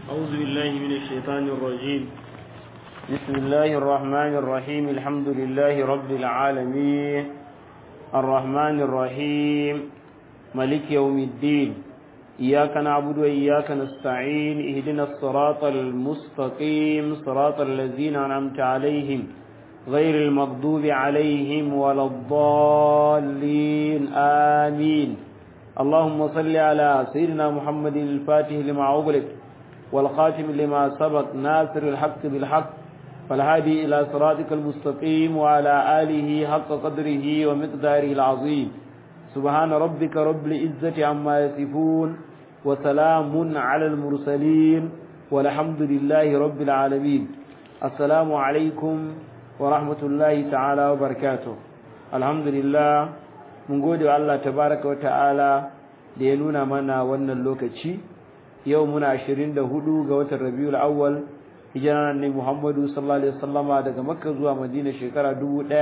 أعوذ بالله من الشيطان الرجيم بسم الله الرحمن الرحيم الحمد لله رب العالمين الرحمن الرحيم ملك يوم الدين إياك نعبد وإياك نستعين اهدنا الصراط المستقيم صراط الذين أنعمت عليهم غير المغضوب عليهم ولا الضالين آمين اللهم صل على سيدنا محمد الفاتح لما أغلق والخاتم لما سبق ناصر الحق بالحق فالهادي إلى صراطك المستقيم وعلى آله حق قدره ومقداره العظيم سبحان ربك رب العزة عما يصفون وسلام على المرسلين والحمد لله رب العالمين السلام عليكم ورحمة الله تعالى وبركاته الحمد لله mun gode wa Allah tabaraka wa ta'ala da ya nuna mana wannan lokaci yau muna 24 ga watan Rabiul Awwal hijiran ne Muhammadu sallallahu alaihi wasallama daga Makka zuwa Madina shekara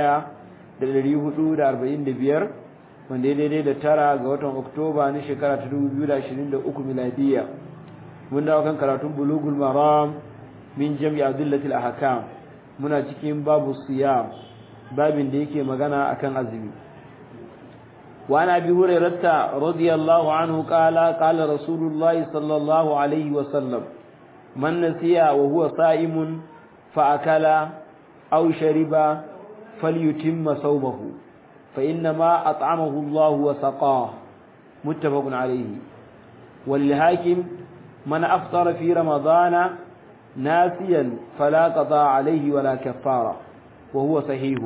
1445 wanda ya daidai da tara ga watan Oktoba na shekara ta 2023 miladiya mun dawo kan karatun Bulughul Maram min Jami' Adillatil Ahkam muna cikin babu siyam babin da yake magana akan azumi وعن أبي هريرة رضي الله عنه قال قال رسول الله صلى الله عليه وسلم من نسي وهو صائم فأكل أو شرب فليتم صومه فإنما أطعمه الله وسقاه متفق عليه وللحاكم من أفطر في رمضان ناسيا فلا قضاء عليه ولا كفارة وهو صحيح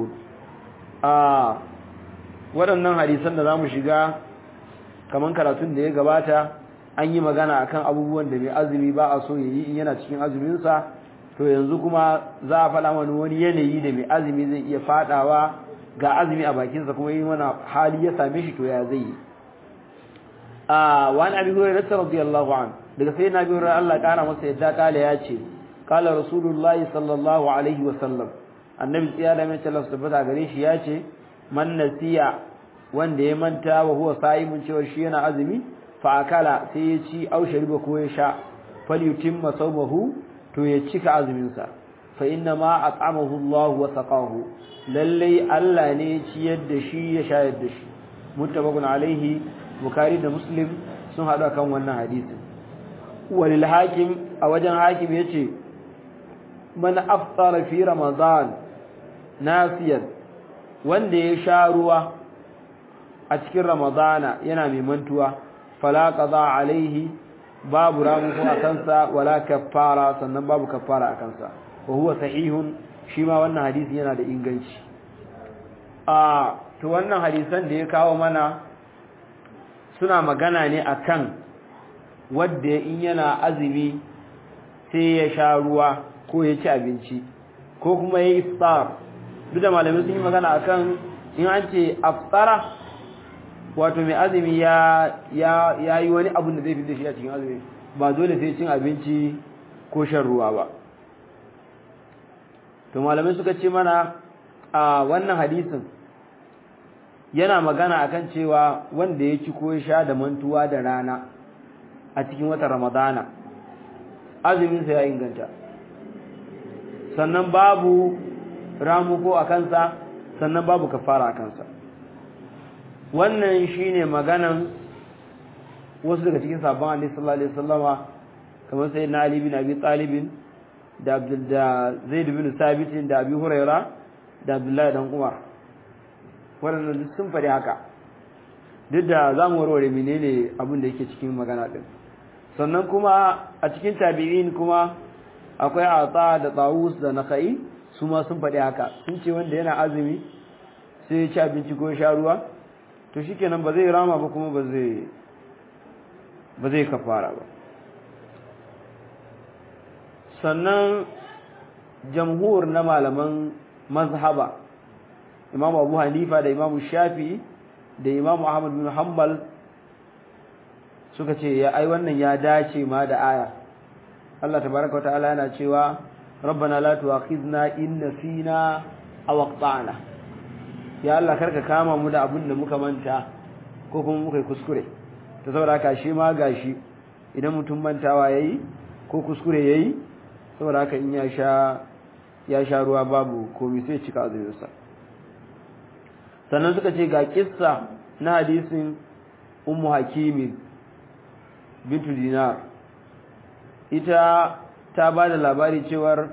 آه waɗannan hadisan da za mu shiga kamar karatun da ya gabata an yi magana akan abubuwan da mai azumi ba a so ya yi in yana cikin azuminsa to yanzu kuma za a faɗa mana wani yanayi da mai azumi zai iya faɗawa ga azumi a bakinsa kuma yi mana hali ya same shi to ya zai yi a wani abin hurairar rasa radiyallahu an daga sai na bi hurairar Allah ƙara masa yadda kala ya ce kala rasulullahi sallallahu alaihi wasallam annabi tsiya da mai talar tabbata gare shi ya ce man nasiya wanda ya manta wa huwa sa'imun cewa shi yana azumi fa akala sai ya ci au shariba ko ya sha falyutimma sawmahu to ya cika azumin sa fa inna ma at'amahu Allah wa saqahu lalle Allah ne ya ciyar da shi ya shayar da shi muttafaqun alaihi bukhari da muslim sun hada kan wannan hadisin walil hakim a wajen hakim yace man aftara fi ramadan nasiyan wanda ya sha ruwa a cikin ramadana yana mai mantuwa fala qada alaihi babu ramuko a kansa wala kaffara sannan babu kaffara a kansa wa huwa sahihun shi ma wannan hadisi yana da inganci a to wannan hadisan da ya kawo mana suna magana ne akan wanda in yana azumi sai ya sha ruwa ko ya ci abinci ko kuma ya yi iftar duk da malamai sun yi magana akan in an ce aftara wato mai azumi ya ya yi wani abun da zai fi da shi a cikin azumi ba dole sai cin abinci ko shan ruwa ba to malamai suka ce mana a wannan hadisin yana magana akan cewa wanda ya ci ko ya sha da mantuwa da rana a cikin watan ramadana azuminsa ya inganta sannan babu ramuko a kansa sannan babu kafara a kansa wannan shine maganan wasu daga cikin sabon Ali sallallahu alaihi wasallama kamar sai na Ali bin Abi Talib da Abdul da Zaid bin Sabit da Abi Huraira da Abdullahi dan Umar wannan duk sun fadi haka duk da zamu warware menene abin da yake cikin magana din sannan kuma a cikin tabi'in kuma akwai Ata da Tawus da Nakhai su ma sun faɗi haka sun ce wanda yana azumi sai ya ci abinci ko sha ruwa to shikenan ba zai rama ba kuma ba zai ba zai kafara ba sannan jamhur na malaman mazhaba Imam Abu Hanifa da Imam Shafi da Imam Ahmad bin Hanbal suka ce ya ai wannan ya dace ma da aya Allah tabaraka wa ta'ala yana cewa ربنا لا تؤاخذنا إن نسينا أو أقطعنا ya Allah karka kama mu da abin da muka manta ko kuma muka yi kuskure ta saboda haka shi ma gashi idan mutum mantawa yayi ko kuskure yayi saboda haka in ya sha ya sha ruwa babu komai sai cika azuminsa sannan suka ce ga kissa na hadisin ummu hakimin bintu dinar ita ta ba da labari cewar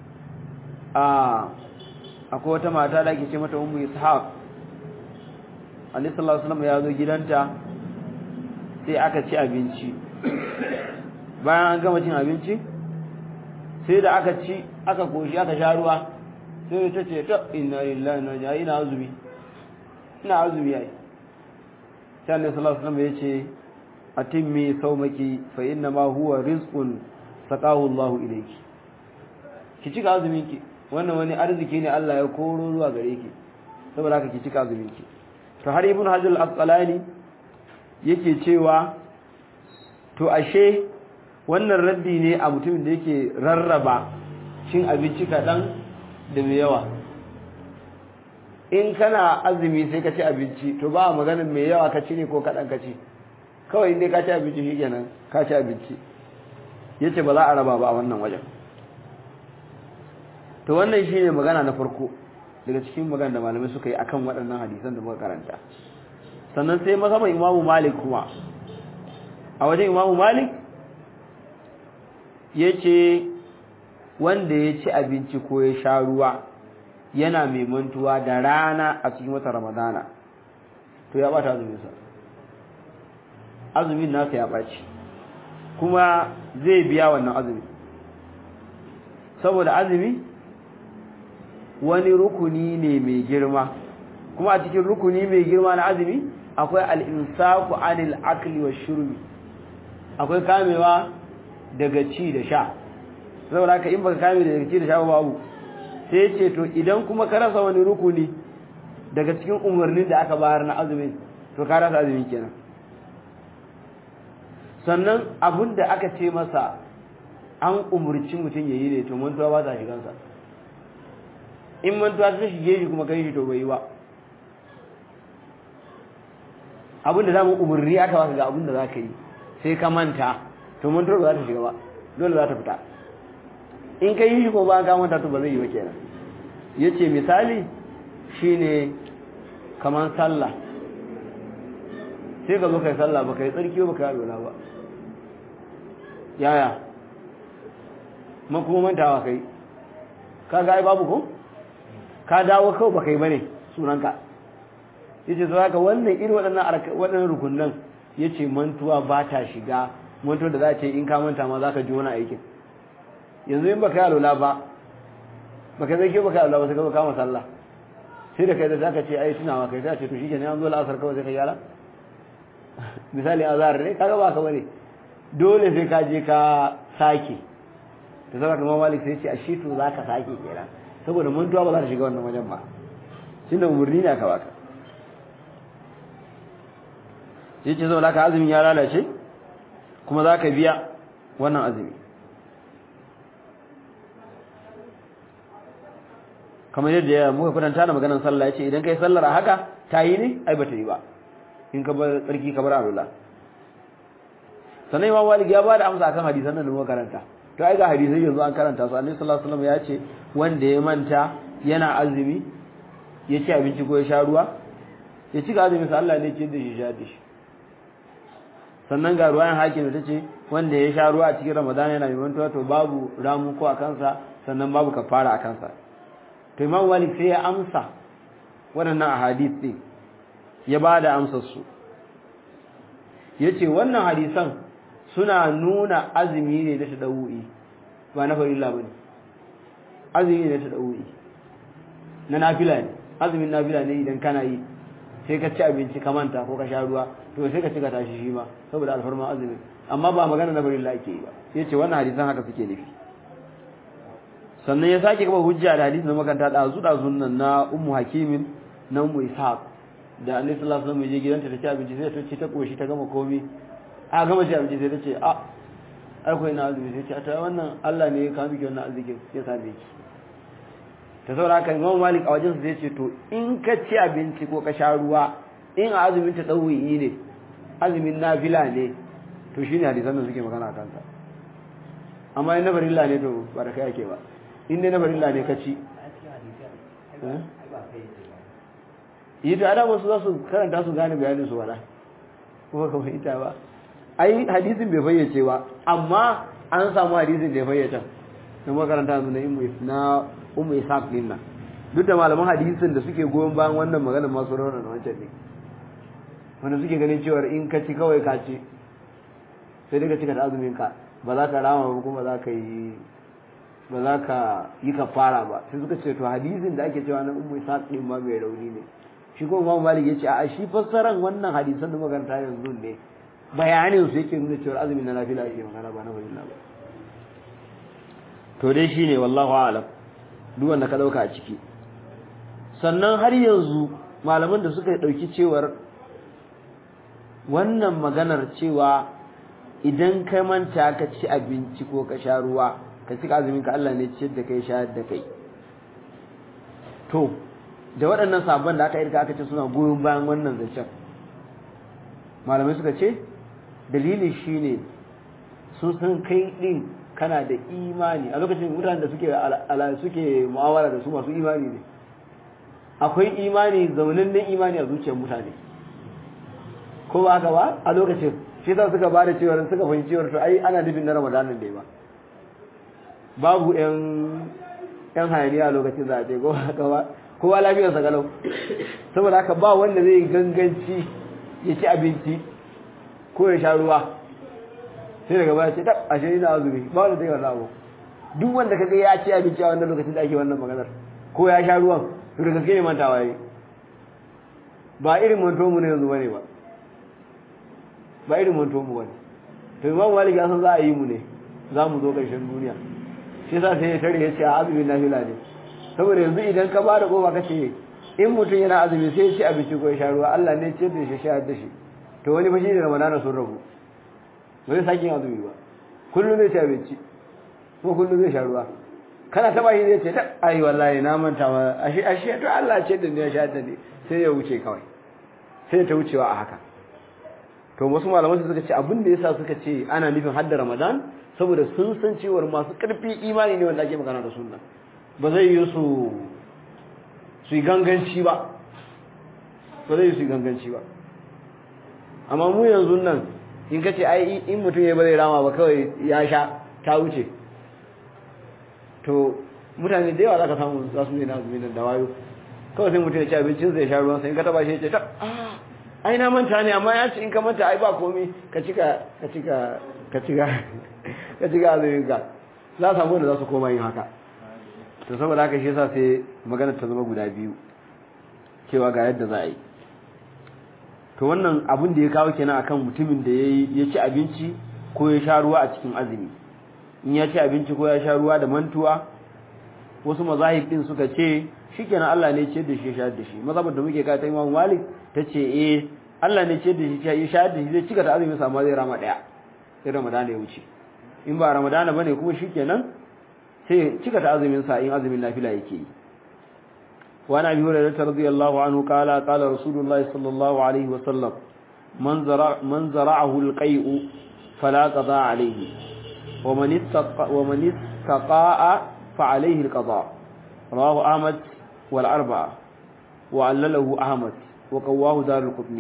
a akwai wata mata da ake ce mata ummu ishaq alaihi sallallahu alaihi wasallam ya zo gidanta sai aka ci abinci bayan an gama cin abinci sai da aka ci aka koshi aka sha ruwa sai ta ce ta inna lillahi na ja ina azumi ina azumi yayi sai Allah sallallahu alaihi wasallam ya ce atimmi saumaki fa inna ma huwa rizqun saqahu Allah ilayki ki cika azumin ki wannan wani arziki ne Allah ya koro zuwa gare ki saboda haka ki cika azumin ki to har ibn hajar al-asqalani yake cewa to ashe wannan raddi ne a mutumin da yake rarraba cin abinci kaɗan da mai yawa in kana azumi sai ka ci abinci to ba maganin mai yawa ka ci ne ko kaɗan ka ci kawai inda ka ci abinci shi kenan ka ci abinci ya ce ba za a raba ba a wannan wajen to wannan shi ne magana na farko daga cikin magana da malamai suka yi akan waɗannan hadisan da muka karanta sannan sai masaman imamu malik kuma a wajen imamu malik ya ce wanda ya ci abinci ko ya sha ruwa yana mai mantuwa da rana a cikin wata ramadana to ya bata azuminsa azumin nasa ya ɓaci kuma zai biya wannan azumi saboda azumi wani rukuni ne mai girma kuma a cikin rukuni mai girma na azumi akwai al'insaku anil akli wa shurbi akwai kamewa daga ci da sha saboda haka in baka kame daga ci da sha babu sai ce to idan kuma ka rasa wani rukuni daga cikin umarnin da aka bayar na azumin to ka rasa azumin kenan sannan abin da aka ce masa an umurci mutum ya yi ne to mantuwa ba ta shigansa in mantuwa ta shige shi kuma kai shi to bai yi ba abin da zamu umarni aka baka ga abin da za ka yi sai ka manta to mantuwar ba za ta shiga ba dole za ta fita in ka yi shi ko ba ka manta to ba zai yi ba kenan yace misali shine kaman sallah sai ka zo kai sallah ba kai tsarki ba kai alwala ba yaya man kuma mantawa kai ka ga ai babu ko ka dawo kawai ba kai bane sunanka yace to haka wannan irin waɗannan waɗannan rukunnan yace mantuwa ba ta shiga mantuwa da za ce in ka manta ma za ka ji wani aikin yanzu in baka yi alwala ba baka zai ke baka alwala ba sai ka kama sallah sai da kai da zaka ce ai tunawa kai sai ce to shi kenan an zo la'asar kawai sai ka yala misali azhar ne kaga ba ka bane dole sai ka je ka sake to saboda kuma malik sai ce ashe to zaka sake kenan saboda mantuwa ba za ta shiga wannan wajen ba tunda umurni ne aka baka sai ce saboda ka azumin ya lalace kuma za ka biya wannan azumi kamar yadda ya muka kwatanta da maganar sallah yace idan kai sallar a haka ta yi ne ai bata yi ba in ka bar tsarki ka bar alula sannan imam malik ya bada amsa akan hadisan nan da muka karanta to ai ga hadisai yanzu an karanta su annabi sallallahu alaihi wasallam ya ce wanda ya manta yana azumi ya ci abinci ko ya sha ruwa ya ci ga azumin sa Allah ne ce da shi sha da shi sannan ga ruwayan hakim ta ce wanda ya sha ruwa a cikin ramadana yana mai mantuwa to babu ramu ko a kansa sannan babu kafara a kansa to imam malik sai ya amsa waɗannan ahadith din ya ba da amsar su yace wannan hadisan suna nuna azumi ne da tadawu'i ba na farilla bane azumi ne da tadawu'i na nafila ne azumin nafila ne idan kana yi sai ka ci abinci ka manta ko ka sha ruwa to sai ka ci ka tashi shi ma saboda alfarma azumi amma ba magana na farilla ake yi ba yace wannan hadisan haka suke nufi sannan ya sake kaba hujja da hadisin makanta da azu da sunnan na ummu hakimin na ummu ishaq da annabi sallallahu alaihi wasallam je gidanta ta ci abinci sai ta ci ta koshi ta gama komi a gama ci abinci sai ta ce a ai ko ina azumi sai ce ta wannan Allah ne ya kawo miki wannan arzikin ya sabe ki ta saboda haka Imam Malik a wajen sai ce to in ka ci abinci ko ka sha ruwa in a azumin ta dawi ne azumin nafila ne to shine hadisan da suke magana kansa amma in na farilla ne to ba da kai ake ba in dai na farilla ne ka ci yi ta ada wasu za su karanta su gane bayanin su wala kuma ka fahimta ba ai hadisin bai fayyace ba amma an samu hadisin da ya fayyata na makaranta su na imu na umu isaq din nan duk da malaman hadisin da suke goyon bayan wannan maganar masu rauna na wancan ne wanda suke ganin cewa in ka ci kawai ka ci sai dai ka cika da azumin ka ba za ka rama ba kuma za ka yi ba za ka yi kafara ba sai suka ce to hadisin da ake cewa na ummu isaq din ma mai rauni ne shi kuma Imam Malik yace a shi fassaran wannan hadisan da makaranta yanzu ne bayanin su yake nuna cewa azumin na nafila ake magana ba na farilla ba to dai shine wallahu a'lam duk wanda ka dauka a ciki sannan har yanzu malaman da suka dauki cewar wannan maganar cewa idan ka manta ka ci abinci ko ka sha ruwa ka ci azumin ka Allah ne ciyar da kai shayar da kai to da waɗannan sabon da aka irka aka ce suna goyon bayan wannan zancen malamai suka ce dalili shine sun san kai din kana da imani a lokacin mutanen da suke ala suke mu'amala da su masu imani ne akwai imani zaunannen imani a zuciyar mutane ko ba haka ba a lokacin shi za suka ba da cewar suka fahimci cewar to ai ana nufin na ramadanin da ba babu yan yan hayaniya a lokacin za a ce ko haka ba kowa lafiyarsa galau saboda haka ba wanda zai ganganci ya ci abinci ko ya sha ruwa sai daga baya ce tab ashe ina azumi ba wanda zai wannan abu duk wanda kaga ya ci abinci a wannan lokacin da ake wannan maganar ko ya sha ruwan to da gaske ne mantawa yi ba irin manto mu ne yanzu bane ba ba irin manto mu bane to imam malik ya san za a yi mu ne za mu zo ƙarshen duniya shi yasa sai ya tare ya ce a azumin nafila ne saboda yanzu idan ka bada kofa kace in mutum yana azumi sai ya ci abinci ko ya sha ruwa Allah ne ce da shi sha da shi to wani fa shine ramadana sun rabu bai sake yin azumi ba kullum zai ci abinci ko kullum zai sha ruwa kana taba shi zai ce ta ai wallahi na manta ma ashe ashe to Allah ce da ni ya sha da ni sai ya wuce kawai sai ta wucewa a haka to wasu malaman suka ce abin da yasa suka ce ana nufin hadda Ramadan saboda sun san cewa masu karfi imani ne wanda ake magana da sunna ba zai yi su su yi ganganci ba ba zai yi su yi ganganci ba amma mu yanzu nan in ka ce ai in mutum ya ba zai rama ba kawai ya sha ta wuce to mutane da yawa za ka samu za su ne na azumi da wayo kawai sai mutum ya ci abincin zai sha ruwan sai in ka taba shi ya ce ta ai na manta ne amma ya ce in ka manta ai ba komai ka cika ka cika ka cika ka cika azumin ka za samu da za su koma yin haka to saboda haka shi yasa sai magana ta zama guda biyu cewa ga yadda za a yi to wannan abin da ya kawo kenan akan mutumin da yayi ya ci abinci ko ya sha ruwa a cikin azumi in ya ci abinci ko ya sha ruwa da mantuwa wasu mazahib din suka ce shikenan Allah ne ce da shi sha da shi mazhabar da muke kai ta Imam Malik tace eh Allah ne ce da shi ya sha da shi zai cika ta azumi sama zai rama daya sai Ramadan ya wuce in ba Ramadan bane kuma shikenan sai cika ta azumin sa in azumin nafila yake yi wa nabi hurairah radiyallahu anhu qala qala rasulullahi sallallahu alaihi wa sallam man zara man zara'ahu alqai'u fala qada alayhi wa man ittaqa wa man istaqa'a fa alayhi alqada rawahu ahmad wal arba'a wa allalahu ahmad wa qawahu darul qutni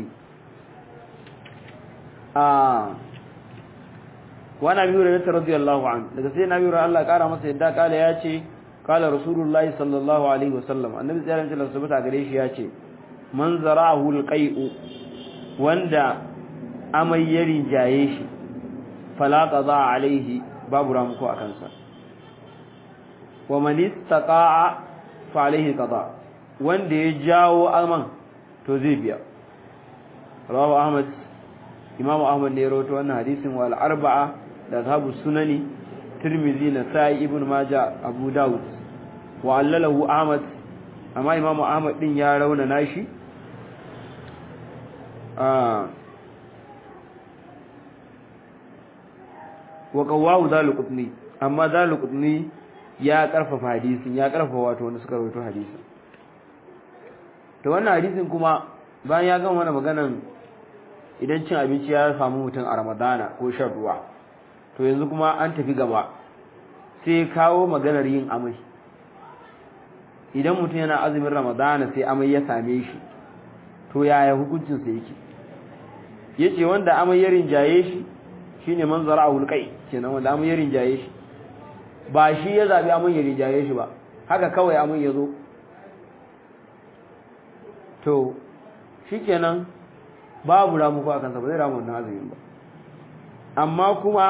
ah wa nabi hurairah radiyallahu anhu daga sai nabi hurairah Allah kara masa yadda kala ya ce kala rasulullahi sallallahu alaihi wasallam annabi sallallahu alaihi wasallam sabata gare shi ya ce man zara'ahu alqai'u wanda amai ya rinjaye shi fala qada alaihi babu ramuko akan sa wa man istaqa'a fa alaihi qada wanda ya jawo aman to zai biya rawahu ahmad imamu ahmad ne ya rawaito wannan hadisin wal arba'a da ashabu sunani tirmidhi nasai ibn majah abu daud wa allalahu ahmad amma imamu ahmad din ya rauna nashi ah wa qawahu zaluqutni amma zaluqutni ya karfafa hadisin ya karfafa wato wanda suka rawaito hadisin to wannan hadisin kuma bayan ya gama mana maganan idan cin abinci ya samu mutum a ramadana ko shan ruwa to yanzu kuma an tafi gaba sai kawo maganar yin amai idan mutum yana azumin ramadana sai amai ya same shi to yaya hukuncinsa yake yace wanda amai ya rinjaye shi shine manzara a hulkai kenan wanda amai ya rinjaye shi ba shi ya zabi amai ya rinjaye shi ba haka kawai amai ya zo to shikenan babu ramuko a kansa ba zai ramu wannan azumin ba amma kuma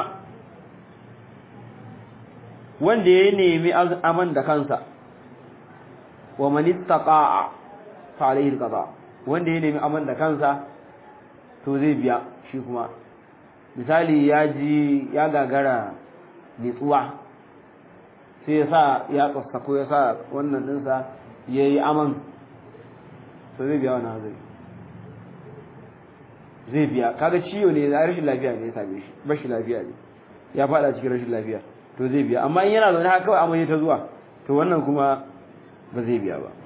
wanda ya nemi aman da kansa wa man ittaqa'a fa alayhi alqada wanda ya nemi aman da kansa to zai biya shi kuma misali ya ji ya gagara nitsuwa sai ya sa ya tsasta ko ya sa wannan dinsa yayi aman to zai biya wannan hazari zai biya kaga ciwo ne na rashin lafiya ne ya same shi rashin lafiya ne ya fada cikin rashin lafiya to zai biya amma in yana zaune haka kawai amai ta zuwa to wannan kuma ba zai biya ba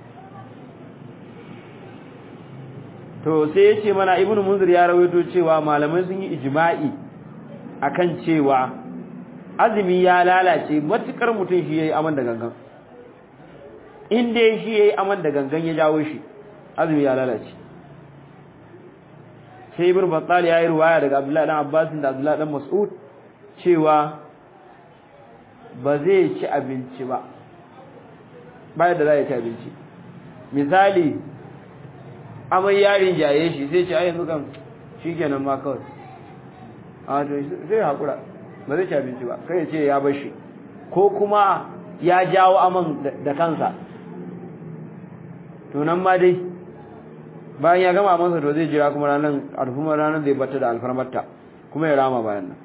to sai ya ce mana ibnu munzir ya rawaito cewa malamai sun yi ijma'i akan cewa azumi ya lalace matukar mutum shi yayi aman da gangan in dai shi yayi aman da gangan ya jawo shi azumi ya lalace sai ibn battal ya yi ruwaya daga abdullahi dan abbas da abdullahi dan mas'ud cewa ba zai ci abinci ba bayan da za ya ci abinci misali amai yarin jaye shi sai ce ai yanzu kan shikenan ma kawai a to zai hakura ba zai ci abinci ba kai ya ce ya bar shi ko kuma ya jawo aman da kansa to nan ma dai bayan ya gama masa to zai jira kuma ranar alfumar ranar zai bata da alfarmarta kuma ya rama bayan nan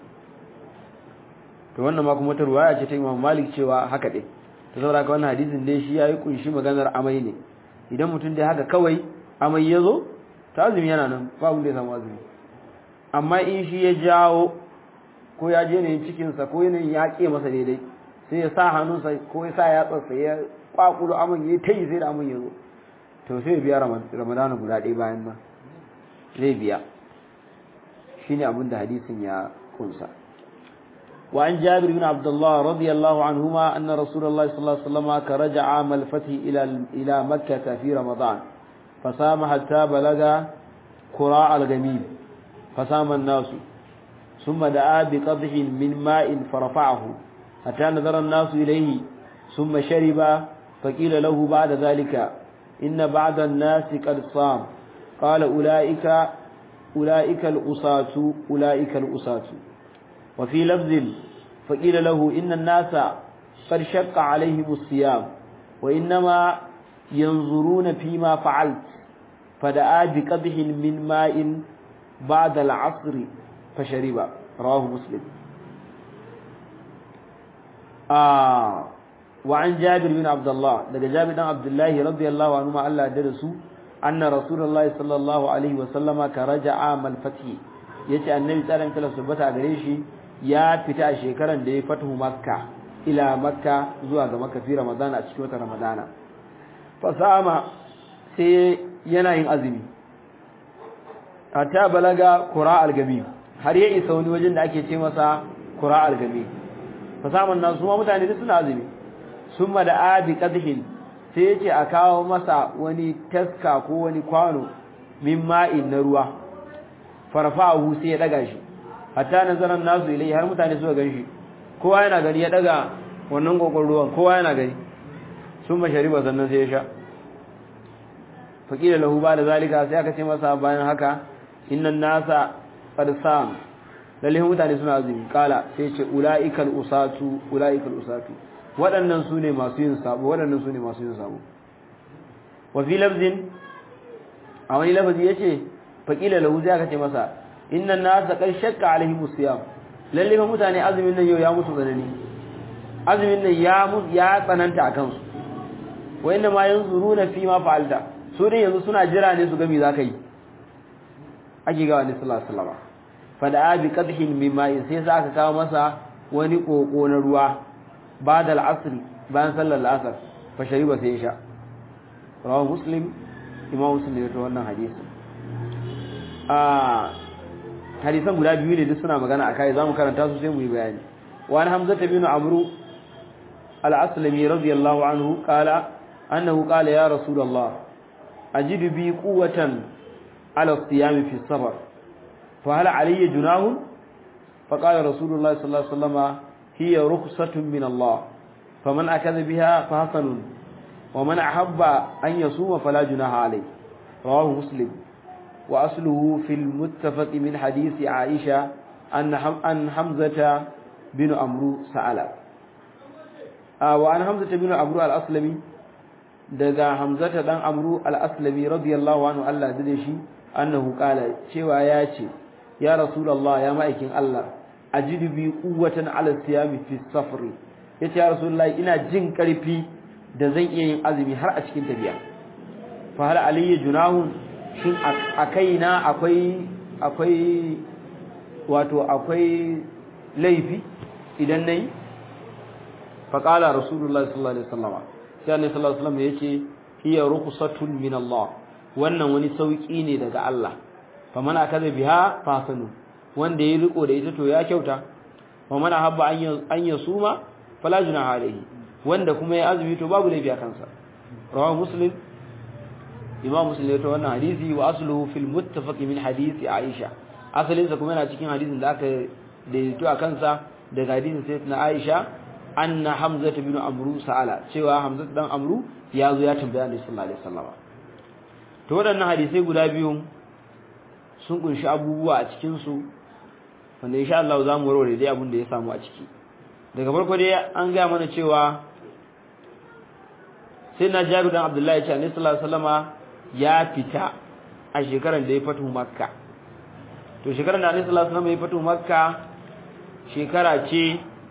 to wannan ma kuma ta ruwaya ce ta Imam Malik cewa haka dai to saboda ka wannan hadisin dai shi yayi kunshi maganar amai ne idan mutum dai haka kawai amai yazo ta azumi yana nan babu da ya samu azumi amma in shi ya jawo ko ya je ne cikin sa ko yanayin ya ke masa daidai sai ya sa hannunsa ko ya sa yatsarsa ya kwakulo aman ya tayi sai da aman yazo to sai biya ramadana guda ɗaya bayan nan zai biya shi ne abinda hadisin ya kunsa وعن جابر بن عبد الله رضي الله عنهما أن رسول الله صلى الله عليه وسلم كرجع عام الفتح إلى إلى مكة في رمضان فصام حتى بلغ قراء الغميم فصام الناس ثم دعا بقدح من ماء فرفعه حتى نظر الناس إليه ثم شرب فقيل له بعد ذلك إن بعض الناس قد صام قال أولئك أولئك الأساة أولئك الأساة وفي لفظ فقيل له إن الناس قد شق عليهم الصيام وإنما ينظرون فيما فعلت فدعا بقدح من ماء بعد العصر فشرب رواه مسلم آه وعن جابر بن عبد الله daga Jabir dan Abdullahi radiyallahu anhu ma Allah da su anna rasulullahi sallallahu alaihi wa sallama karaja'a mal fathi yace annabi sallallahu alaihi wasallam tabbata gare shi ya fita a shekaran da ya fatahu makka ila makka zuwa ga makka fi ramadana a cikin watan ramadana fasama sai yana yin azumi hatta balaga qura al-gami har ya isa wani wajen da ake ce masa qura al-gami fasaman nan su ma mutane duk suna azumi summa da abi qadhin sai yace a kawo masa wani taska ko wani kwano min ma'in na ruwa farfa'ahu sai ya daga shi hatta nazaran nasu ilai har mutane suka ganshi kowa yana gani ya daga wannan kokon ruwan kowa yana gani summa shariba sannan sai ya sha faqila lahu ba da zalika sai aka ce masa bayan haka innan nasa qad sam lalle mutane suna azumi kala sai ce ulaikal usatu ulaikal usatu waɗannan su ne masu yin sabo waɗannan su ne masu yin sabo wa fi lafzin a wani lafazi ya ce faƙila lahu zai aka ce masa innan nasa kai shakka alaihi musiyam lalle fa mutane azumin nan yau ya musu tsanani azumin nan ya ya tsananta a kansu wa inna ma yanzuruna fi ma fa'alta su dai yanzu suna jira ne su ga me zaka yi ake ga wani sallallahu alaihi wasallam fa da bi qadhin mimma sai za ka kawo masa wani koko na ruwa بعد العصر bayan sallar al'asar fa shariba sai ya sha rawahu muslim imam muslim ya rawaito wannan hadisi ah hadisan guda biyu ne duk suna magana akai zamu karanta su sai mu yi bayani wa an hamza bin amru al-aslami radiyallahu anhu qala annahu qala ya rasulullah ajidu bi quwwatan ala as-siyam fi as-safar fa hal alayya junahun fa qala rasulullah sallallahu alaihi wasallam hiya rukhsatun min Allah faman akadha biha fa hasanun wa man ahabba an yasuma fala junaha alayhi rawahu muslim wa asluhu fil muttafaq min hadith aisha an an hamzata bin amru sa'ala wa an hamzata bin amru al-aslami daga hamzata dan amru al-aslami radiyallahu anhu Allah da shi annahu qala cewa ya ce ya rasulullah ya ma'aikin Allah ajidu bi quwwatan ala siyami fi safri yace ya rasulullah ina jin karfi da zan iya yin azumi har a cikin tafiya fa hal alayya junahun shin akaina akwai akwai wato akwai laifi idan nayi fa qala rasulullah sallallahu alaihi wasallam sai annabi sallallahu alaihi wasallam yace hiya rukhsatun min Allah wannan wani sauki ne daga Allah faman akaza biha fasanu wanda ya riko da ita to ya kyauta wa man habba an yasuma fala junaha alaihi wanda kuma ya azumi to babu laifi a kansa rawahu muslim imam muslim ya to wannan hadisi wa asluhu fil muttafaq min hadisi aisha asalin sa kuma yana cikin hadisin da aka daidaito a kansa daga hadisin sayyidina aisha anna hamza bin amru sa'ala cewa hamza dan amru ya zo ya tambaya annabi sallallahu alaihi wasallam to waɗannan hadisai guda biyu sun kunshi abubuwa a cikin su wanda insha Allah za mu warware dai abin da ya samu a ciki daga farko dai an ga mana cewa sai na Jabir dan Abdullahi ya ce annabi sallallahu alaihi wasallama ya fita a shekarar da ya fatu Makka to shekarar da annabi sallallahu alaihi wasallama ya fatu Makka shekara ce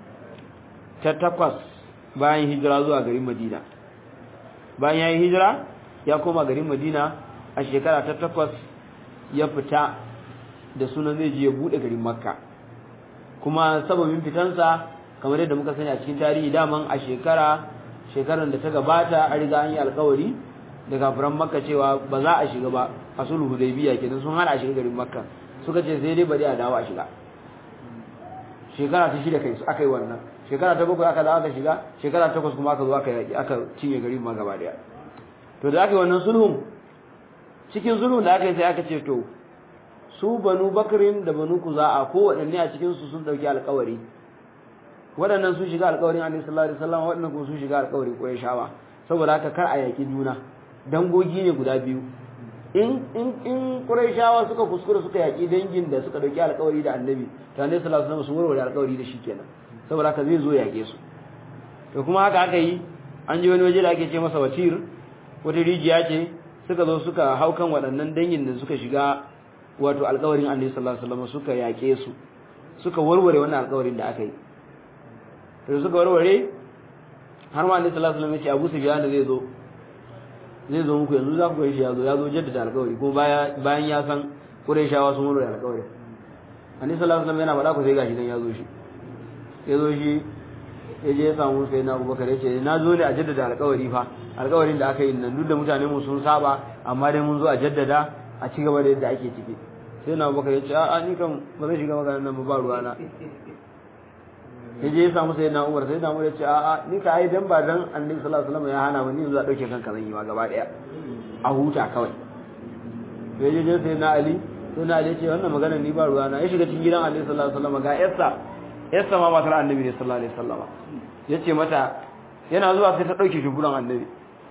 ta takwas bayan hijira zuwa garin Madina bayan ya yi hijira ya koma garin Madina a shekara ta takwas ya fita da sunan zai je ya bude garin Makka kuma sababin fitansa kamar yadda muka sani a cikin tarihi daman a shekara shekarar da ta gabata a riga an yi alkawari da kafiran Makka cewa ba za a shiga ba a sulhu Hudaybiya kenan sun hana a shiga garin Makka suka ce sai dai bari a dawo a shiga shekara ta shida kai su aka yi wannan shekara ta bakwai aka dawo aka shiga shekara ta takwas kuma aka zo aka yaki aka cinye garin ma gaba daya to da aka yi wannan sulhun cikin sulhun da aka yi sai aka ce to su banu bakrin da banu kuza'a ko waɗanne a cikin su sun dauki alƙawari waɗannan sun shiga alƙawarin annabi sallallahu alaihi wasallam waɗannan kuma sun shiga alƙawarin qurayshawa saboda haka kar a yaki juna dangogi ne guda biyu in in in qurayshawa suka kuskura suka yaki dangin da suka dauki alƙawari da annabi to annabi sallallahu alaihi wasallam sun warware alƙawari da shi kenan saboda haka zai zo yake su to kuma haka aka yi an je wani waje da ake ce masa wacir wata rijiya ce suka zo suka hau kan waɗannan dangin da suka shiga wato alƙawarin annabi sallallahu alaihi wasallam suka yake su suka warware wannan alƙawarin da aka yi to suka warware har ma annabi sallallahu alaihi wasallam ya ce Abu Sufyan da zai zo zai zo muku yanzu za ku ga shi ya zo ya zo jaddada alƙawari kuma baya bayan ya san Qurayshawa sun warware alƙawari annabi sallallahu alaihi wasallam yana faɗa ku sai gashi dan ya zo shi ya zo shi ya je ya samu sai na Abubakar ya ce na zo ne a jaddada alƙawari fa alƙawarin da aka yi nan duk da mutane mu sun saba amma dai mun zo a jaddada a ci gaba da yadda ake ciki sai na Abubakar ya ce a'a ni kan ba zan shiga maganar nan ba ruwana ya je ya samu sai na Umar sai na Umar ya ce a'a ni ka ai dan ba dan Annabi sallallahu alaihi wasallam ya hana ba ni yanzu a dauke kanka zan yi ma gaba daya a huta kawai sai je je sai na Ali sai na Ali ya ce wannan magana ni ba ruwana ya shiga cikin gidan Annabi sallallahu alaihi wasallam ga yarsa yarsa ma matar Annabi ne sallallahu alaihi wasallam ya ce mata yana zuwa sai ta dauke shuguran Annabi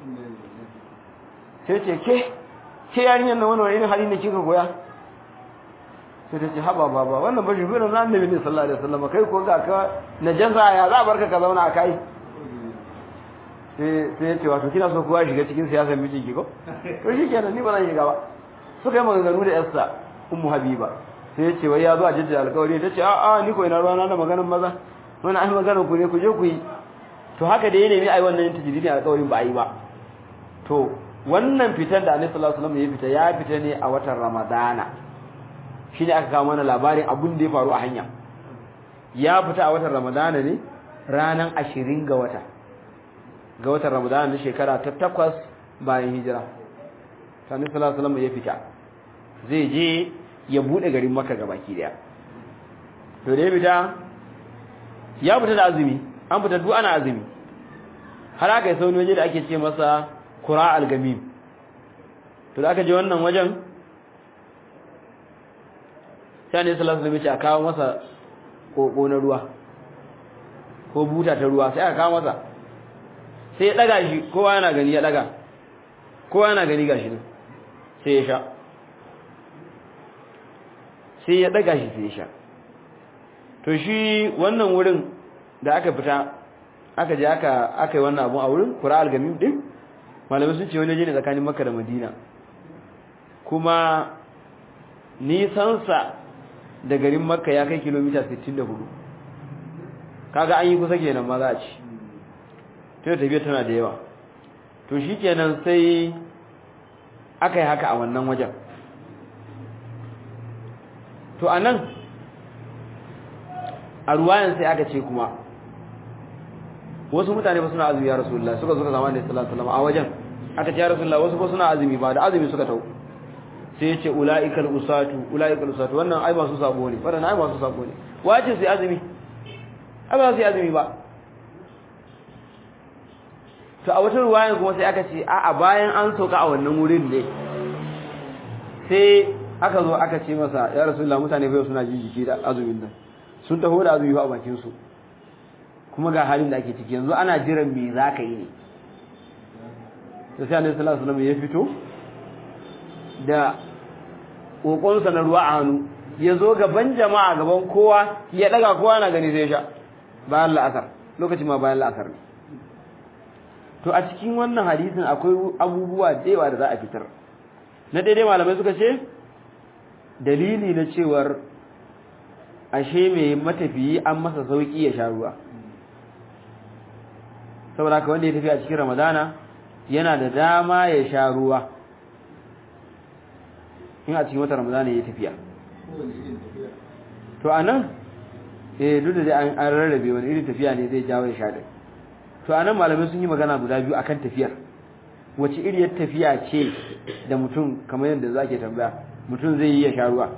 sai ce ke ke yarinyar nan wani irin hali ne kika koya sai ta ce haba baba wannan ba shuguran Annabi ne sallallahu alaihi wasallam kai ko ga ka najasa ya za barka ka zauna a kai sai sai ya ce wato kina so kowa shiga cikin siyasar mijinki ko to shi kenan ni ba zan shiga ba suka yi maganganu da yarsa ummu habiba sai ya ce wai ya zo a jaddada alƙawari ta ce a'a ni ko ina ruwana da maganar maza wani ai maganar ku ne ku je ku yi to haka da ya nemi ai wannan tajridin alƙawarin ba a yi ba to wannan fitar da Annabi sallallahu alaihi wasallam ya fita ya fita ne a watan Ramadana shine aka kawo mana labarin abun da ya faru a hanya ya fita a watan Ramadana ne ranan 20 ga wata ga watan Ramadana na shekara ta takwas bayan hijira Annabi sallallahu alaihi wasallam ya fita zai je ya bude garin Makka gabaki daya to da ya fita ya fita da azumi an fita duk ana azumi har aka yi sauni waje da ake ce masa kura algamim to da aka je wannan wajen sai ne sallallahu alaihi wasallam a kawo masa koko na ruwa ko buta ta ruwa sai aka kawo masa sai ya daga shi kowa yana gani ya daga kowa yana gani gashi ne sai ya sha sai ya daga shi sai ya sha to shi wannan wurin da aka fita aka je aka aka yi wannan abun a wurin kura algamim din malamai sun ce wani je ne tsakanin makka da madina kuma nisansa da garin makka ya kai kilomita 64 kaga an yi kusa kenan ma za a ci to tafiya tana da yawa to shi kenan sai aka yi haka a wannan wajen to a nan a ruwayan sai aka ce kuma wasu mutane ba suna azumi ya rasulullah suka zuka zama da sallallahu alaihi a wajen aka ce ya rasulullah wasu ba suna azumi ba da azumi suka tau sai ya ce ulaikal usatu ulaikal usatu wannan ai masu sabo ne wannan ai masu sabo ne wace sai azumi ai ba sai azumi ba to a wata ruwayan kuma sai aka ce a a bayan an sauka a wannan wurin ne sai aka zo aka ce masa ya rasulullah mutane bai suna jin jiki da azumin nan sun taho da azumi ba a bakin su kuma ga halin da ake ciki yanzu ana jiran me za ka yi ne da sai annabi sallallahu alaihi wasallam ya fito da kokonsa na ruwa a hannu ya zo gaban jama'a gaban kowa ya daga kowa na gani sai ya sha bayan la'asar lokacin ma bayan la'asar ne to a cikin wannan hadisin akwai abubuwa da yawa da za a fitar na daidai malamai suka ce dalili na cewar ashe mai matafiyi an masa sauki ya sha ruwa saboda haka wanda ya tafi a cikin ramadana yana da dama ya sha ruwa in a cikin wata ramadana ya tafiya to a nan eh duk da dai an rarrabe wani irin tafiya ne zai jawo ya sha ɗin to a nan malamai sun yi magana guda biyu akan tafiyar wace iriyar tafiya ce da mutum kamar yadda za ke tambaya mutum zai yi ya sha ruwa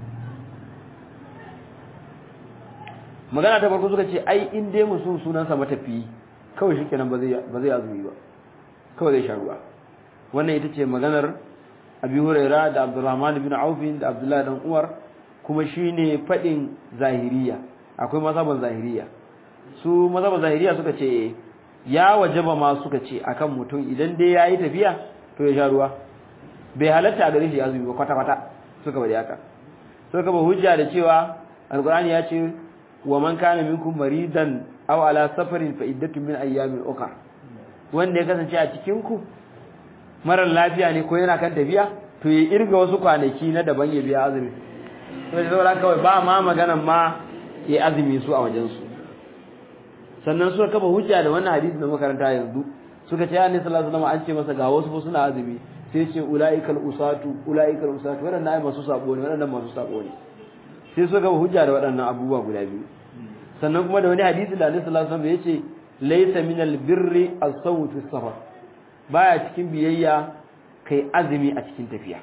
magana ta farko suka ce ai in dai mutum sunansa matafiyi kawai shi kenan ba zai azumi ba kawai zai sha ruwa wannan ita ce maganar abi huraira da abdurrahman bin aufin da abdullahi dan uwar kuma shine fadin zahiriya akwai mazhaban zahiriya su mazhaban zahiriya suka ce ya wajaba ma suka ce akan mutum idan dai yayi tafiya to ya sha ruwa bai halatta a gare shi azumi ba kwata kwata suka bari haka suka ba hujja da cewa alqur'ani ya ce wa man kana minkum maridan aw ala safarin fa iddatun min ayyamin ukhra wanda ya kasance a cikin ku marar lafiya ne ko yana kan tafiya to ya irga wasu kwanaki na daban ya biya azumi sai saboda kawai ba ma maganan ma ya azumi su a wajen su sannan suka kafa hujja da wannan hadisi da makaranta yanzu suka ce annabi sallallahu alaihi wasallam an ce masa ga wasu suna azumi sai ce ulaikal usatu ulaikal usatu wadannan ai masu sabo ne wadannan masu sabo ne sai suka kafa hujja da waɗannan abubuwa guda biyu sannan kuma da wani hadisi da annabi sallallahu alaihi wasallam yace laysa minal birri as-sawt fi safar baya cikin biyayya kai azumi a cikin tafiya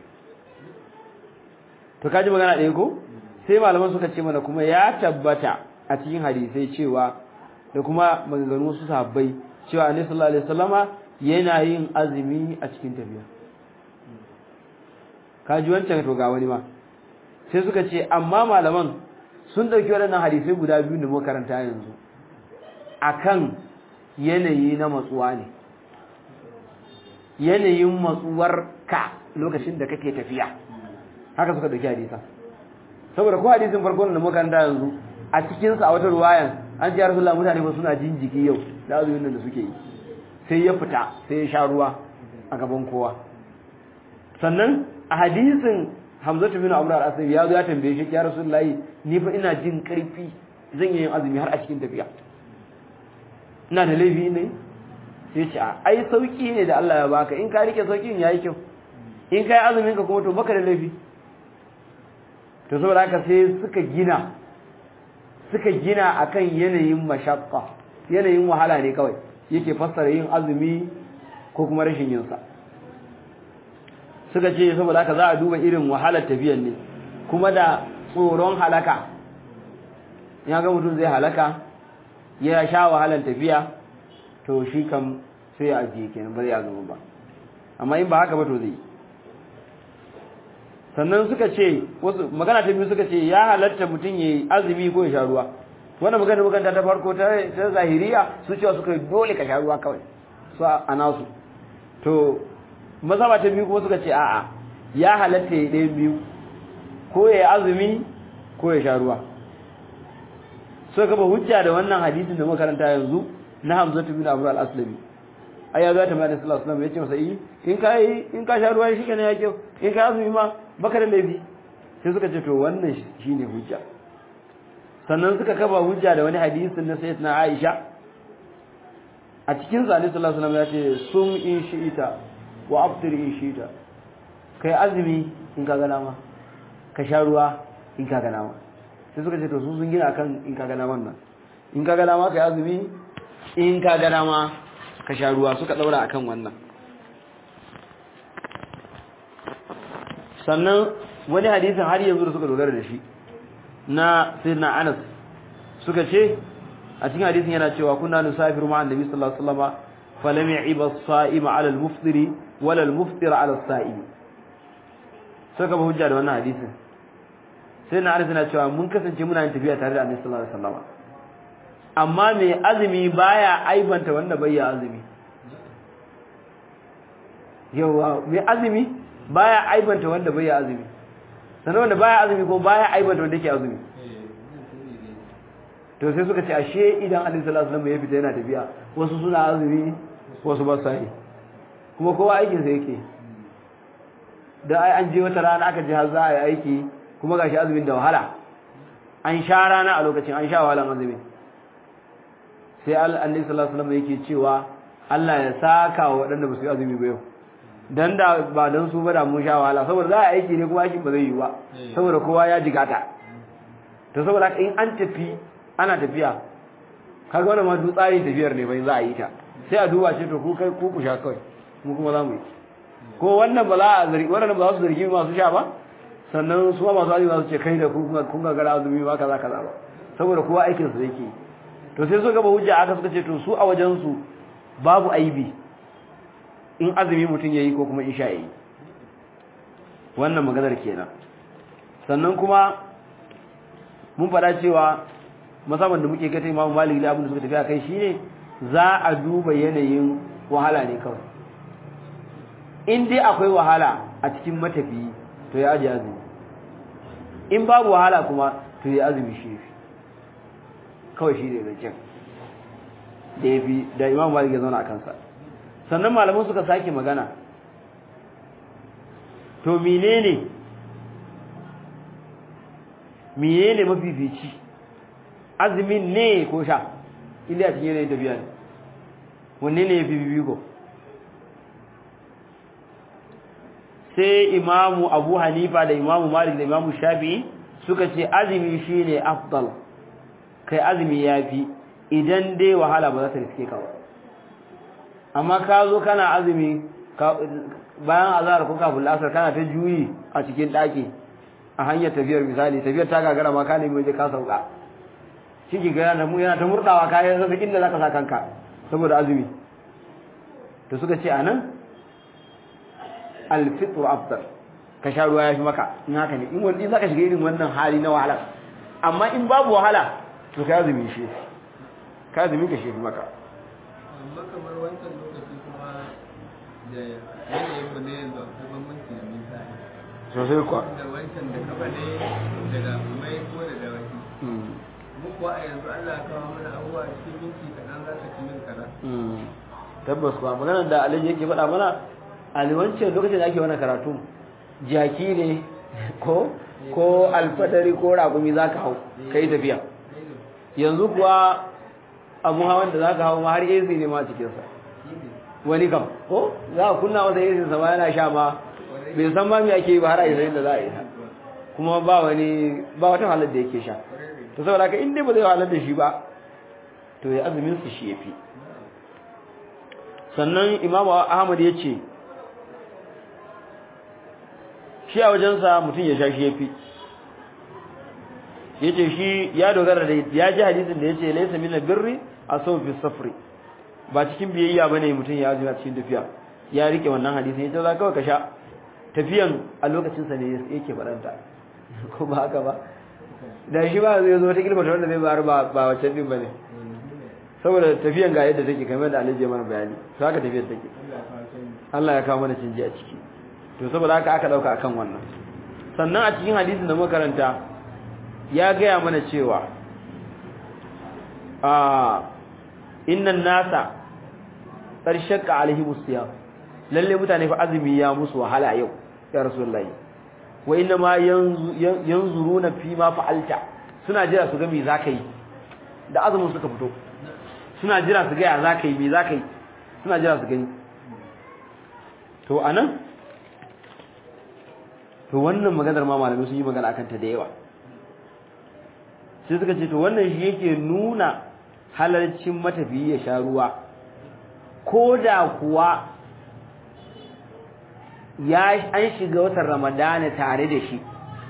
to kaji magana ɗaya ko sai malaman suka ce mana kuma ya tabbata a cikin hadisai cewa da kuma maganganun wasu sahabbai cewa annabi sallallahu alaihi wasallama yana yin azumi a cikin tafiya kaji wancan to ga wani ma sai suka ce amma malaman sun dauki waɗannan hadisai guda biyu da muka karanta yanzu akan yanayi na matsuwa ne yanayin matsuwar ka lokacin da kake tafiya haka suka dauki hadisa saboda ko hadisin farko da muka karanta yanzu a cikin sa a wata ruwayan an ji Rasulullah mutane ba suna jin jiki yau da azumin nan da suke yi sai ya fita sai ya sha ruwa a gaban kowa sannan a hadisin Hamzatu bin Amr al-Asadi ya zo ya tambaye shi ya Rasulullah ni fa ina jin karfi zan yi azumi har a cikin tafiya ina da laifi ne sai ce ai sauki ne da Allah ya baka in ka rike saukin yayi kyau in kai azumin ka kuma to baka da laifi to saboda haka sai suka gina suka gina akan yanayin mashaqqa yanayin wahala ne kawai yake fassara yin azumi ko kuma rashin yin sa suka ce saboda haka za a duba irin wahalar tafiyar ne kuma da tsoron halaka ya ga mutum zai halaka ya sha wahalar tafiya to shi kam sai ya ajiye kenan ba zai azumi ba amma in ba haka ba to zai sannan suka ce wasu magana ta biyu suka ce ya halatta mutum ya azumi ko ya sha ruwa wannan magana magana ta farko ta ta zahiriya su cewa suka dole ka sha ruwa kawai su a nasu to mazhaba ta biyu kuma suka ce a'a ya halatta ya ɗayan biyu ko ya azumi ko ya sha ruwa suka gaba hujja da wannan hadisin da makaranta yanzu na Hamza bin Abu al-Aslami ai ya zata mai sallallahu alaihi wasallam yace masa yi in ka yi in ka sha ruwa shi kenan ya kyau in ka azumi ma baka da laifi sai suka ce to wannan shine hujja sannan suka kaba hujja da wani hadisin na sayyidatina Aisha a cikin sa sallallahu alaihi wasallam ya ce sum in shi'ita wa aftir in shi'ita kai azumi in ka gana ma ka sha ruwa in ka gana ma sai suka ce to su sun gina akan in ka gana wannan in ka gana ma kai azumi in ka gana ma ka sha ruwa suka daura akan wannan sannan wani hadisin har yanzu da suka dogara da shi na sayyidina Anas suka ce a cikin hadisin yana cewa kunna nusafiru ma'an nabi sallallahu alaihi wasallam falam ya'iba as-sa'im 'ala al-muftiri wala al-muftir 'ala as-sa'im suka ba hujja da wannan hadisin sai na arzina cewa mun kasance muna yin tafiya tare da annabi sallallahu alaihi wasallam amma mai azumi baya aibanta wanda bai ya azumi yawa mai azumi baya aibanta wanda bai ya azumi sannan wanda baya azumi ko baya aibanta wanda yake azumi to sai suka ce ashe idan annabi sallallahu alaihi wasallam ya fita yana tafiya wasu suna azumi wasu ba sa yi kuma kowa aikin sa yake da ai an je wata rana aka je har za a yi aiki kuma gashi azumin da wahala an sha rana a lokacin an sha wahalan azumi sai annabi sallallahu alaihi wasallam yake cewa Allah ya saka wa waɗanda ba su yi azumi ba yau dan da ba dan su ba da mun sha wahala saboda za a aiki ne kuma aikin ba zai yi ba saboda kowa ya jigata to saboda haka in an tafi ana tafiya kaga wannan ma duk tsarin tafiyar ne bai za a yi ta sai a duba ce to ku kai ku ku sha kawai mu kuma za mu yi ko wannan ba za a zargi wannan ba za su zargi masu sha ba sannan su ma masu azumi za su ce kai da kun ga gara azumi ba kaza kaza ba saboda kowa aikin su yake to sai suka ba hujja aka suka ce to su a wajen su babu aibi in azumi mutum yayi ko kuma isha yayi wannan maganar kenan sannan kuma mun fada cewa musamman da muke kai Imam Malik da abin da suka tafi akai shine za a duba yanayin wahala ne kawai in dai akwai wahala a cikin matafiyi to ya aje azumi in babu wahala kuma to ya azumi shi kawai shi ne zancen da ya fi da imam malik ya zauna a kansa sannan malaman suka sake magana to menene menene mafifici azumin ne ko sha inda a cikin yanayin tafiya ne wanne ne ya fi bibiko sai imamu abu hanifa da imamu malik da imamu shafi'i suka ce azumi shine afdal kai azumi yafi idan dai wahala ba za ta riske ka ba amma ka zo kana azumi bayan azhar ko kafin asar kana ta juyi a cikin daki a hanyar tafiyar misali tafiyar ta gagara ma ka nemi waje ka sauka shi ga yana yana ta murdawa kayan zaka inda zaka sa kanka saboda azumi to suka ce anan alfitru afdal ka sha ruwa yafi maka in haka ne in wani zaka shiga irin wannan hali na wahala amma in babu wahala to ka azumi shi ka azumi ka shi maka amma kamar wancan lokaci kuma da yanayin mu ne yanzu akwai bambanci da nisa sosai kuwa da wancan da kafa ne daga mai ko da dawaki mu kuwa a yanzu Allah ya kawo mana abubuwa cikin minti kaɗan za ka ci min kaza tabbas kuwa maganar da alhaji yake faɗa mana aliwancin lokacin da ake wani karatu jaki ne ko ko alfadari ko ragumi za ka hau ka yi tafiya yanzu kuwa abun hawan da za ka hau ma har AC ne ma cikinsa wani kam ko za a kunna wata AC sama yana sha ma bai san ma me ake yi ba har a yi da za a yi ta kuma ba wani ba wata halar da yake sha to saboda haka in dai ba zai halar da shi ba to ya azumin su shi yafi sannan imamu ahmad ya ce shi a wajensa mutum ya sha shi ya fi ya ce shi ya dogara da ya ji hadisin da ya ce laisa mina birri a sau fi safri ba cikin biyayya bane mutum ya azumi a cikin tafiya ya rike wannan hadisin yace za kawai ka sha tafiyan a lokacin sa ne yake faranta ko ba haka ba da shi ba zai zo ta kilma ta wanda zai bayar ba ba wacce din bane saboda tafiyan ga yadda take kamar da Alhaji mana bayani to haka tafiyar take Allah ya kawo mana canji a ciki to saboda haka aka dauka akan wannan sannan a cikin hadisin da muka karanta ya gaya mana cewa a innan nasa qarshaka alaihi musiyam lalle mutane fa azumi ya musu wahala yau ya rasulullahi wa inna ma yanzuruna fi ma fa'alta suna jira su ga me zaka yi da azumin suka fito suna jira su ga ya zaka yi me zaka yi suna jira su gani to anan to wannan maganar ma malamai sun yi magana akan ta da yawa sai suka ce to wannan shi yake nuna halarcin matafiyi ya sha ruwa ko da kuwa ya an shiga watan ramadana tare da shi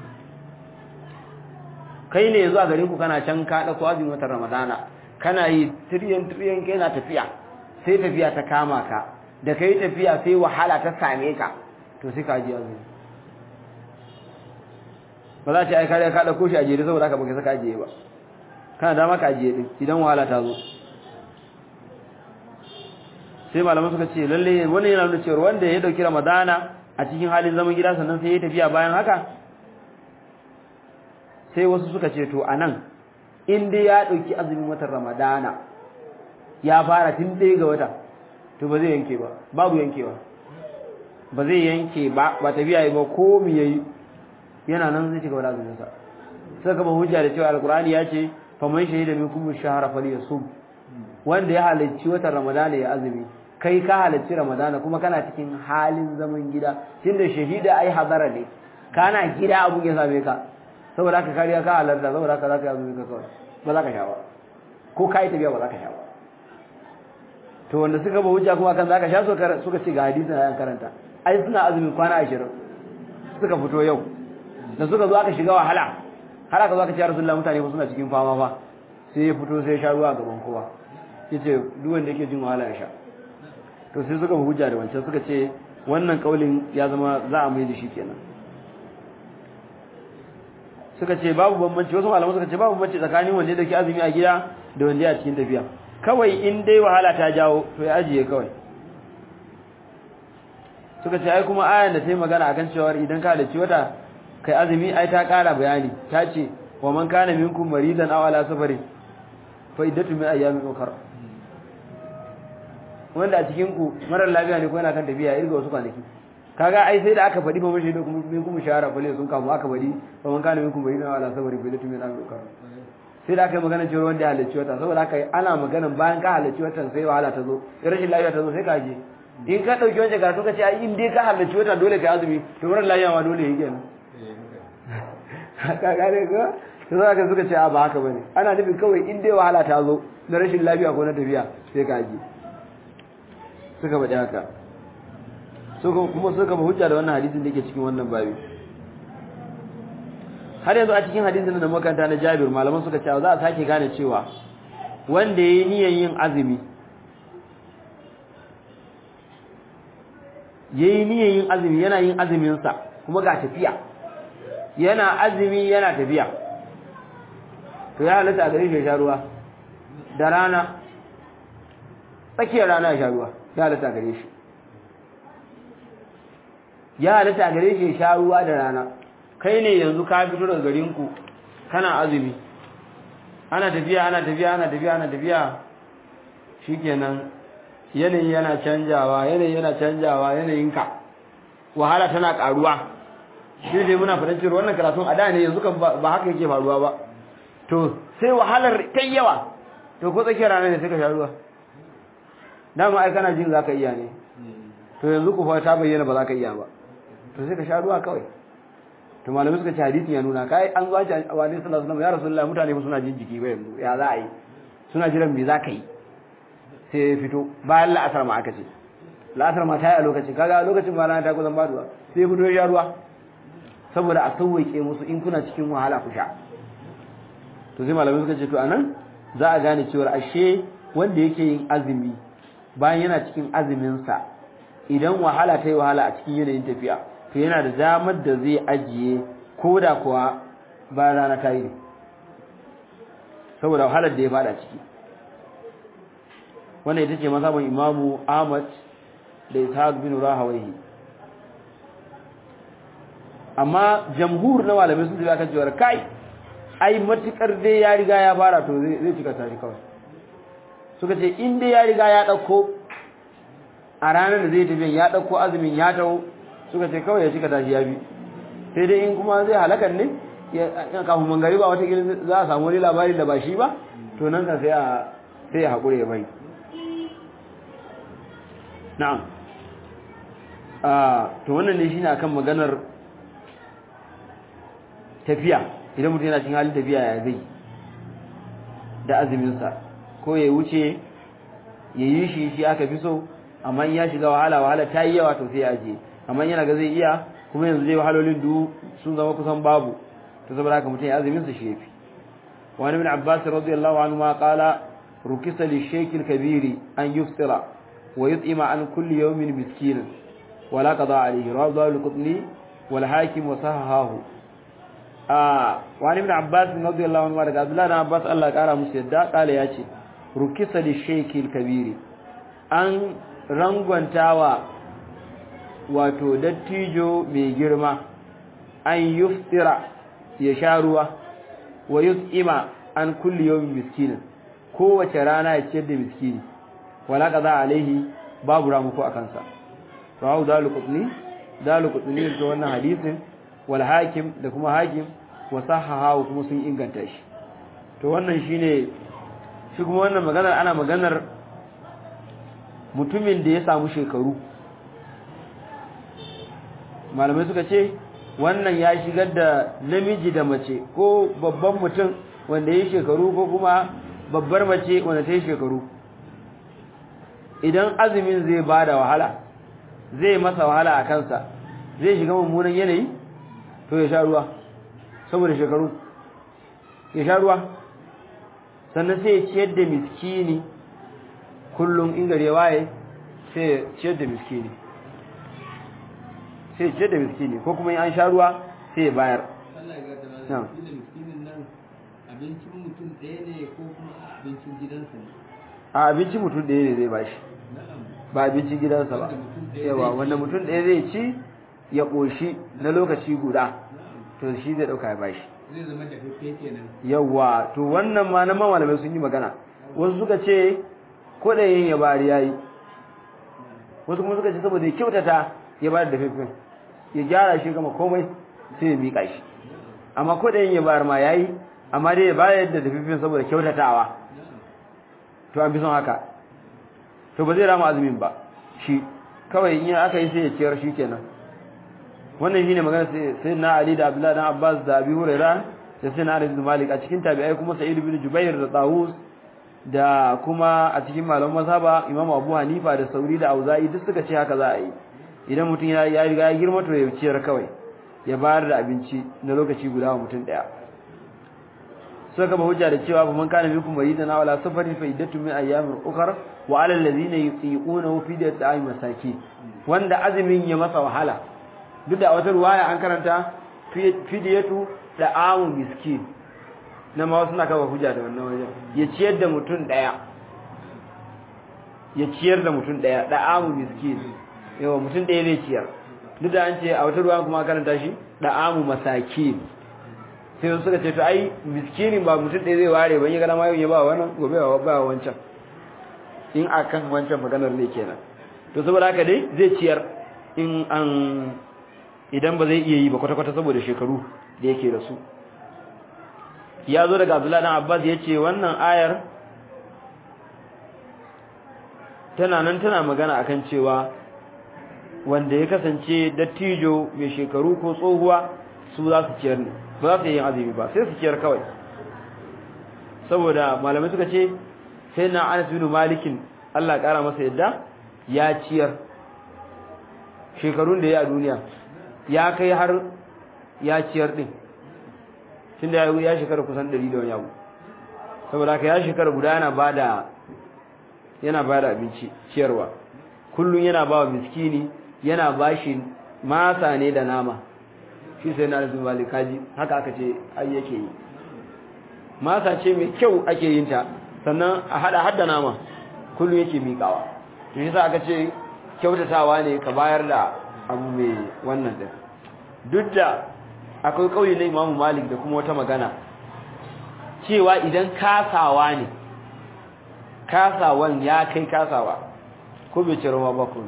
kai ne yanzu a garin ku kana can ka dauko azumin watan ramadana kana yi tiryan tiryan kai na tafiya sai tafiya ta kama ka da kai tafiya sai wahala ta same ka to sai ka ji azumi ba za ta ai kare ka dauko shi a jere saboda haka baka saka ajiye ba kana dama ka ajiye din idan wahala ta zo sai malaman suka ce lalle wannan yana nuna cewa wanda ya dauki ramadana a cikin halin zaman gida sannan sai ya tafiya bayan haka sai wasu suka ce to anan in dai ya dauki azumin watan ramadana ya fara tun ɗaya ga wata to ba zai yanke ba babu yankewa ba zai yanke ba ba tafiya yi ba ko mi yayi yana nan zai cigaba da azumin sa sai ka ba hujja da cewa alqur'ani ya ce faman shahida minkum ash-shahra falyasum wanda ya halarci watan ramadana ya azumi kai ka halarci ramadana kuma kana cikin halin zaman gida tunda shahida ai hadara ne kana gida abun ya same ka saboda haka kariya ka halarta saboda haka zaka yi azumi ka kawai ba za ka sha ba ko kai tafiya ba za ka sha ba to wanda suka ba hujja kuma kan zaka sha suka ce ga hadisin ayan karanta ai suna azumin kwana 20 suka fito yau da suka zo aka shiga wahala har aka zo aka ce Rasulullah mutane ba suna cikin fama ba sai ya fito sai ya sha ruwa gaban kowa yace duk wanda yake jin wahala ya sha to sai suka hujja da wancan suka ce wannan kaulin ya zama za a mai da shi kenan suka ce babu bambanci wasu malaman suka ce babu bambanci tsakanin wanda yake azumi a gida da wanda ya cikin tafiya kawai in dai wahala ta jawo to ya ajiye kawai suka ce ai kuma ayan da ta yi magana akan cewa idan ka halarci wata kai azumi ai ta kara bayani ta ce wa man kana minkum maridan aw ala safarin fa iddatu min ayyamin ukhra wanda a cikin ku marar lafiya ne ko yana kan tafiya irga wasu kwanaki kaga ai sai da aka faɗi fa mashi da kuma min kuma shahara fa sun kamu aka faɗi fa man kana minkum maridan aw ala safarin fa iddatu min ayyamin ukhra sai da aka yi magana cewa wanda ya halarci wata saboda haka ana magana bayan ka halarci watan sai wahala ta zo rashin lafiya ta zo sai ka je in ka dauki wancan karatu ka ce ai in dai ka halarci wata dole ka azumi to marar lafiya ma dole yake kenan ka gane ko to za ka suka ce a ba haka bane ana nufin kawai in dai wahala ta zo na rashin lafiya ko na tafiya sai ka ji suka faɗi haka suka kuma suka ba hujja da wannan hadisin da yake cikin wannan babi har yanzu a cikin hadisin da makanta na Jabir malaman suka ce za a sake gane cewa wanda yayi niyyar yin azumi yayi niyyar yin azumi yana yin azumin sa kuma ga tafiya yana azumi yana tafiya to ya halatta a gare shi ya sha ruwa da rana tsakiyar rana ya sha ruwa ya halatta a gare shi ya halatta a gare shi ya sha ruwa da rana kai ne yanzu ka fito daga garinku kana azumi ana tafiya ana tafiya ana tafiya ana tafiya shikenan yanayi yana canjawa yanayi yana canjawa yanayinka wahala tana karuwa shi dai muna fadin cewa wannan karatun a da ne yanzu kan ba haka yake faruwa ba to sai wahalar ta yawa to ko tsakiyar rana ne sai ka sha ruwa dama ai kana jin zaka iya ne to yanzu ku fa ta bayyana ba za ka iya ba to sai ka sha ruwa kawai to malamai suka ce hadisin ya nuna kai an zuwa a wani sallallahu alaihi wasallam ya rasulullahi mutane ba suna jin jiki ba yanzu ya za a yi suna jiran me za ka yi sai ya fito bayan la'asar ma aka ce la'asar ma ta yi a lokacin kaga a lokacin ma rana ta kusan baduwa sai ya fito ya sha ruwa saboda a sauwaƙe musu in kuna cikin wahala ku sha to sai malamai suka ce to anan za a gane cewa ashe wanda yake yin azumi bayan yana cikin azumin sa idan wahala ta yi wahala a cikin yanayin tafiya to yana da damar da zai ajiye koda kuwa bayan rana ta yi saboda wahalar da ya fada ciki wannan ita ce mazhabin imamu Ahmad da Ishaq bin Rahawayhi amma jamhur na malamai sun tafi akan cewa kai ai matukar dai ya riga ya fara to zai cika tashi kawai suka ce in dai ya riga ya dauko a ranar da zai tafi ya dauko azumin ya taho suka ce kawai ya cika tashi ya bi sai dai in kuma zai halakan ne ya kafin mangari ba wata za a samu wani labarin da ba shi ba to nan ka sai a sai ya haƙure ya bai na'am to wannan ne shine akan maganar tafiya idan mutum yana cikin halin tafiya ya zai da azuminsa ko ya wuce ya yi shi shi aka fi so amma ya shiga wahala wahala ta yi yawa to sai ya ajiye amma yana ga zai iya kuma yanzu zai wahalolin du sun zama kusan babu to saboda haka mutum ya azuminsa shi yafi wani min abbas radiyallahu anhu ma qala rukisa li shaykh al-kabir an yuftira wa yut'ima an kulli yawmin miskinan wala qada alayhi rawahu al-qutni wal hakim wa sahahahu wani ibn abbas radiyallahu anhu daga abdullah ibn abbas Allah ya kara musu yadda kale ya ce rukisa li shaykil kabiri an rangwantawa wato dattijo mai girma an yuftira ya sha ruwa wa yut'ima an kulli yawmin miskinin kowace rana ya ciyar da miskini wala qaza alaihi babu ramuko akan sa rawu dalu qutni dalu qutni da wannan hadisin wal hakim da kuma hakim wa sahaha kuma sun inganta shi to wannan shine shi kuma wannan maganar ana maganar mutumin da ya samu shekaru malamai suka ce wannan ya shigar da namiji da mace ko babban mutum wanda ya shekaru ko kuma babbar mace wanda ta yi shekaru idan azumin zai ba da wahala zai masa wahala a kansa zai shiga mummunan yanayi to ya sha ruwa saboda shekaru ya sha ruwa sannan sai ya ciyar da miskini kullum in gare waye sai ya ciyar da miskini sai ya ciyar da miskini ko kuma an sha ruwa sai ya bayar Allah ya gata mana shi da miskinin nan abincin mutum ɗaya ne ko kuma abincin gidansa ne a abincin mutum ɗaya ne zai bashi na'am ba abincin gidansa ba Wanda mutum ɗaya yawa zai wanda ci. mutum ɗaya zai ci ya ƙoshi na lokaci guda to shi zai ɗauka ya bashi zai zama da fefe kenan yawa to wannan ma na malamai sun yi magana wasu suka ce ko da yin ya bari yayi wasu kuma suka ce saboda ya kyautata ya bari da fifin ya gyara shi gama komai sai ya mika shi amma ko da yin ya bari ma yayi amma dai ya bayar da fifin saboda kyautatawa to an fi son haka to ba zai rama azumin ba shi kawai in aka yi sai ya ciyar shi kenan wannan shine magana sai sai na Ali da Abdullah dan Abbas da Abi Hurairah da sai na Anas bin Malik a cikin tabi'ai kuma Sa'id bin Jubair da Tawus da kuma a cikin malaman mazhaba Imam Abu Hanifa da Sauri da Auza'i duk suka ce haka za a yi idan mutum ya ya riga ya girma to ya ciyar kawai ya bayar da abinci na lokaci guda wa mutum daya suka gaba hujja da cewa fa man kana minkum maridan aw ala safarin fa iddatu min ayyamin ukhra wa ala alladhina yutiqunahu fidyatun ay masakin wanda azumin ya masa wahala duk da wata ruwaya an karanta fidyatu da amu miskin na ma wasu na kawo hujja da wannan wajen ya ciyar da mutum daya ya ciyar da mutum daya da amu miskin yawa mutum daya zai ciyar duk da an ce a wata ruwa kuma an karanta shi da amu masakin sai suka ce to ai miskinin ba mutum ɗaya zai ware ban yi gana ma yau ya ba wannan gobe ba ba wancan in akan wancan maganar ne kenan to saboda haka dai zai ciyar in an idan ba zai iya yi ba kwata-kwata saboda shekaru da yake da su ya zo daga Abdullahi dan Abbas ya ce wannan ayar tana nan tana magana akan cewa wanda ya kasance dattijo mai shekaru ko tsohuwa su za su ciyar ne ba za su yi yin azumi ba sai su ciyar kawai saboda malamai suka ce sai na Anas bin Malikin Allah ya kara masa yadda ya ciyar shekarun da ya a duniya ya kai har ya ciyar din tunda ya ya shekara kusan 100 da wani abu saboda haka ya shekara guda yana bada yana ba da abinci ciyarwa kullum yana ba wa miskini yana ba shi masa ne da nama shi sai na rasu malikaji haka aka ce ai yake yi masa ce mai kyau ake yin ta sannan a hada hadda nama kullum yake miƙawa to shi sa aka ce kyautatawa ne ka bayar da abu mai wannan din duk da akwai kauye na Imam Malik da kuma wata magana cewa idan kasawa ne kasawan ya kai kasawa ko bai ciro ma ba ko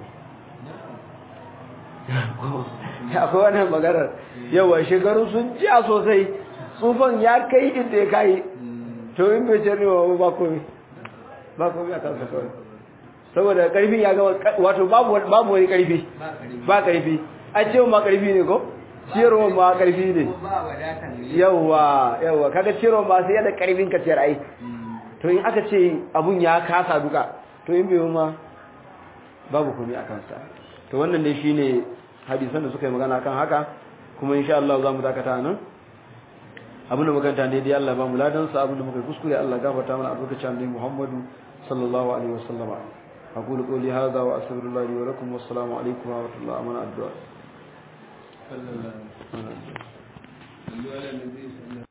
akwai wannan maganar yawa shekaru sun jiya sosai tsufan ya kai inda ya kai to in bai ciro ma ba ko ba ko ya kasa kawai saboda karfi ya ga wato babu babu wani karfi ba karfi a ce ma karfi ne ko ciyarwa ma karfi ne yawa yawa kaga ciyarwa ma sai da karfin ka ciyar ai to in aka ce abun ya kasa duka to in bai ma babu komai akan sa to wannan ne shine hadisan da suka yi magana kan haka kuma insha Allah za mu dakata nan abin da maganta ne dai Allah ba mu ladan sa abin da muka kuskure Allah gafarta mana albarkacin annabi Muhammadu sallallahu alaihi wasallam أقول قولي هذا وأستغفر الله لي ولكم والسلام عليكم ورحمة الله أمانة الدعاء صلى الله عليه وسلم